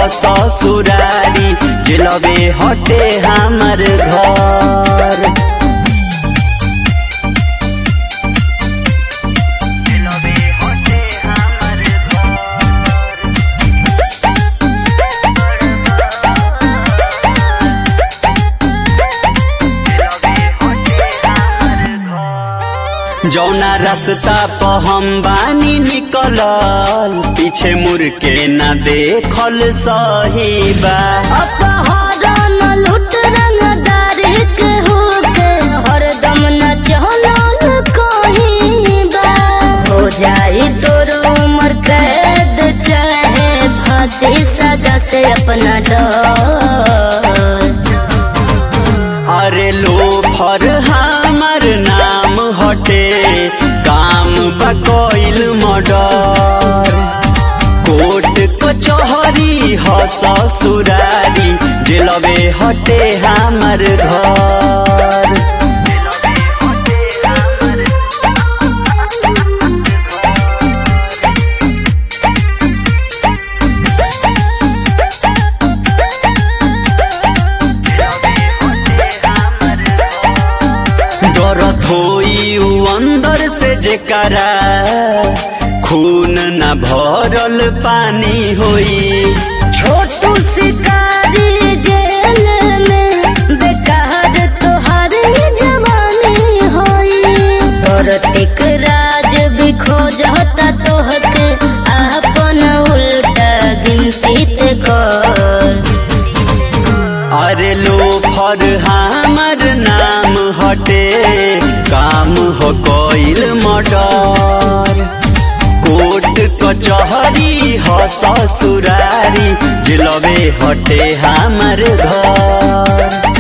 ह ससुरारी जिलबे हटे हमर घर जौना रास्ता प हम बानी निकलल पीछे मुड़ के ना देखल सही बा अपहरण लूट रंगदारी के होके हरदम न चलल कहीं बा हो जाई तोर उम्र कैद चाहे फांसी सजा से अपना डर अरे लोफर हमर नाम हटे काम बकैल मर्डर कोर्ट कचहरी ह ससुरारी जेलबे हटे हमर घर डरत होई उ अंदर से जेकरा खून न भरल पानी होई छोटू शिकारी जेल में बेकार तोहार जवानी होई औरतिक राज भी खोजता तोहके अपन उल्टा गिनती ते कर अरे लोफर हमर नाम हटे काम हो कोइल मर्डर कोर्ट कचहरी ह ससुरारी जिलबे हटे हमर घर